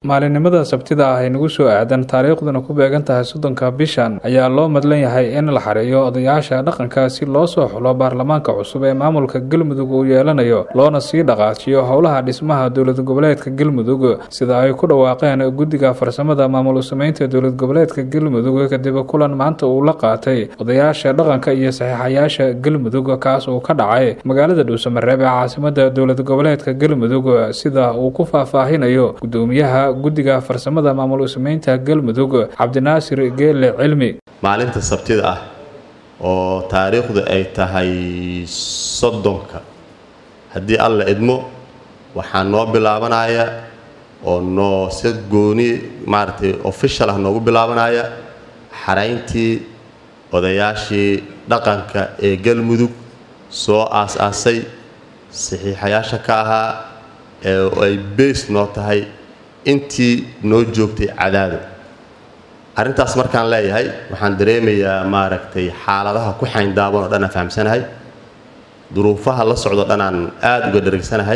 maalinimada sabtida ah ay nagu soo aadan taariikhduna ku beegan tahay soddonka bishan ayaa loo madlan yahay in la xareeyo odayaasha dhaqanka si loo soo xulo baarlamaanka cusub ee maamulka galmudug uu yeelanayo loona sii dhaqaajiyo howlaha dhismaha dowlad goboleedka galmudug sida ay ku dhawaaqeen guddiga farsamada maamul sameynta dowlad goboleedka galmudug kadib kulan maanta uu la qaatay odayaasha dhaqanka iyo saxiixayaasha galmudug kaas uu ka dhacay magaalada dhuusamareeb ee caasimada dowlad goboleedka galmudug sida uu ku faahfaahinayo gudoomiyaha guddiga farsamada maamul sameynta galmudug cabdinaasir geele cilmi maalinta sabtida ah oo taariikhdu ay tahay soddonka haddii alla idmo waxaa noo bilaabanaya oo noo si gooni maaragtay official ah noogu bilaabanaya xarayntii odayaashii dhaqanka ee galmudug soo aas-aasay saxiixayaasha ka ahaa ee ay beys noo tahay intii noo joogtay cadaado arrintaas markaan leeyahay waxaan dareemayaa maaragtay xaaladaha ku xayndaaban oo dhan aan fahamsanahay duruufaha la socdo dhan aan aada uga dheregsanahay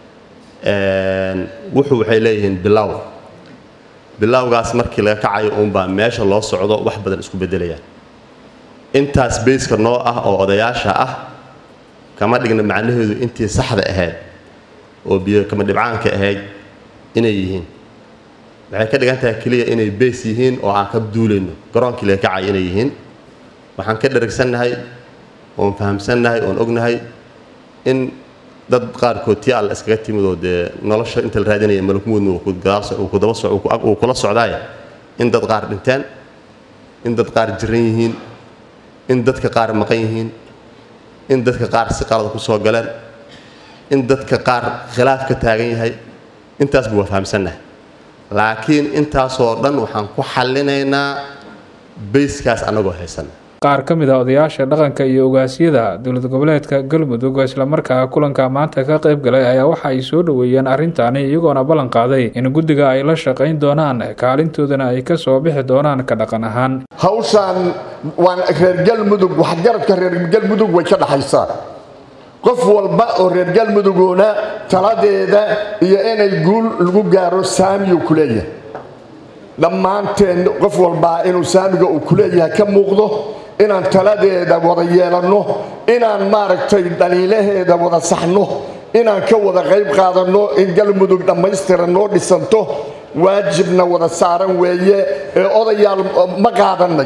wuxuu waxay leeyihiin bilow bilowgaas markii laga kacayo uunbaa meesha loo socdo wax badan isku beddelayaan intaas beyska noo ah oo odayaasha ah kama dhigna macnaheedu intii saxda ahayd oo biyo kama dhibcaanka ahayd inay yihiin waxay ka dhigan tahay keliya inay beys yihiin oo aan ka duulayno garoonkii laga kacay inay yihiin waxaan ka dheragsannahay oon fahamsannahay oon ognahay in dad qaarkood tii alla iskaga timid oo dee nolosha inta la raadinaya malakmuudna uu kula socdaaya in dad qaar dhinteen in dad qaar jiran yihiin in dadka qaar maqan yihiin in dadka qaar si qalada ku soo galeen in dadka qaar khilaaf ka taagan yahay intaasbu waa fahamsannahay laakiin intaasoo dhan waxaan ku xallinaynaa bayskaas annagoo haysanna qaar ka mid a odayaasha dhaqanka iyo ogaasyada dowlad goboleedka galmudug islamarkaa kulanka maanta ka qayb galay ayaa waxa ay soo dhoweeyeen arrintaani iyagoona ballan qaaday in guddiga ay la shaqayn doonaan kaalintoodana ay ka soo bixi doonaan ka dhaqan ahaan hawshaan waan reer galmudug waxgaradka reer galmudug way ka dhaxaysaa qof walba oo reer galmuduguna taladeeda iyo inay guul lagu gaaro saamiyu ku leeyahay dhammaanteen qof walbaa inuu saamiga uu ku leeyahay ka muuqdo inaan taladeeda wada yeelanno inaan maaragtay dhaliilaheeda wada saxno inaan ka wada qayb qaadanno in galmudug dhammaystiran noo dhisanto waajibna wada saaran weeye ee odayaal ma qaadannay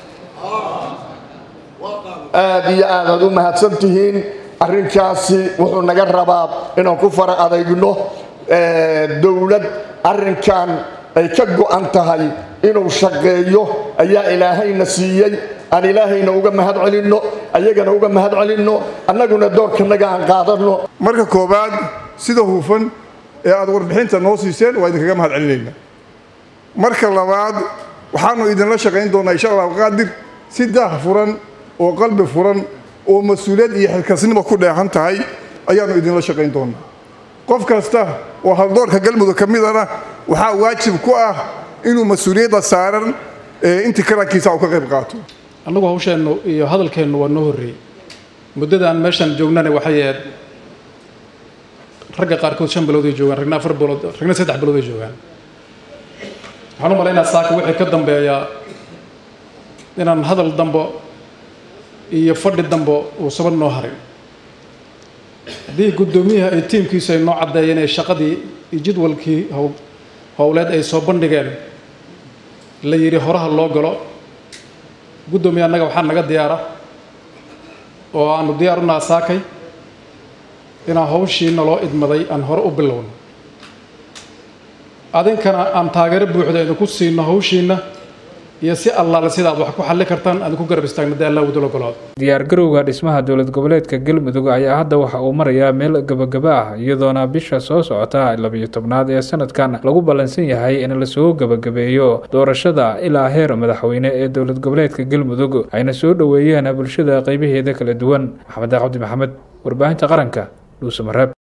aad iyo aadaad u mahadsan tihiin arrinkaasi wuxuu naga rabaa inaan ku fara adeygno dowlad arrinkan ay ka go'an tahay inuu shaqeeyo ayaa ilaahayna siiyey aan ilaahayna uga mahad celinno ayagana uga mahad celinno annaguna doorkanaga aan qaadanno marka koowaad sida huufan ee aad warbixinta noo siiseen waa idinkaga mahad celinaynaa marka labaad waxaanu idinla shaqayn doonaa insha allahu qaadir si daah furan oo qalbi furan oo mas-uuliyad iyo xilkasnimo ku dheehan tahay ayaannu idinla shaqayn doonaa qof kasta oo haldoorka galmudug ka midana waxaa waajib ku ah inuu mas-uuliyadda saaran intii karankiisa u ka qayb qaato annagu hawsheennu iyo hadalkeennu waa noo horreeyey muddadaan meeshaan joognana waxay ahayd ragga qaarkood shan bilood ay joogaan ragna afar bilood ragna saddex bilood ay joogaan waxaan u malaynaa saaka wixii ka dambeeya inaan hadal dambo iyo fadhi dambo uusaban noo harin haddii guddoomiyaha ay tiimkiisu ay noo caddeeyeen ee shaqadii iyo jadwalkii howleed ay soo bandhigeen la yidhi horaha loo galo guddoomiya annaga waxaa naga diyaara oo aanu diyaar u naha saakay inaan hawshii naloo idmaday aan hore u bilowno adinkana aan taageero buuxda idinku siino hawshiinna iyo si allaale sidaad wax ku xalli kartaan aad ku garab istaagna dee allah wadula golaado diyaargarowga dhismaha dowlad goboleedka galmudug ayaa hadda waxa uu marayaa meel gabagaba ah iyadoona bisha soo socota labiyo tobnaad ee sanadkan lagu ballansan yahay in lasoo gabagabeeyo doorashada ilaa heer madaxweyne ee dowlad goboleedka galmudug ayna soo dhoweeyeen bulshada qaybaheeda kala duwan maxamed cabdi maxamed warbaahinta qaranka dhuusamareeb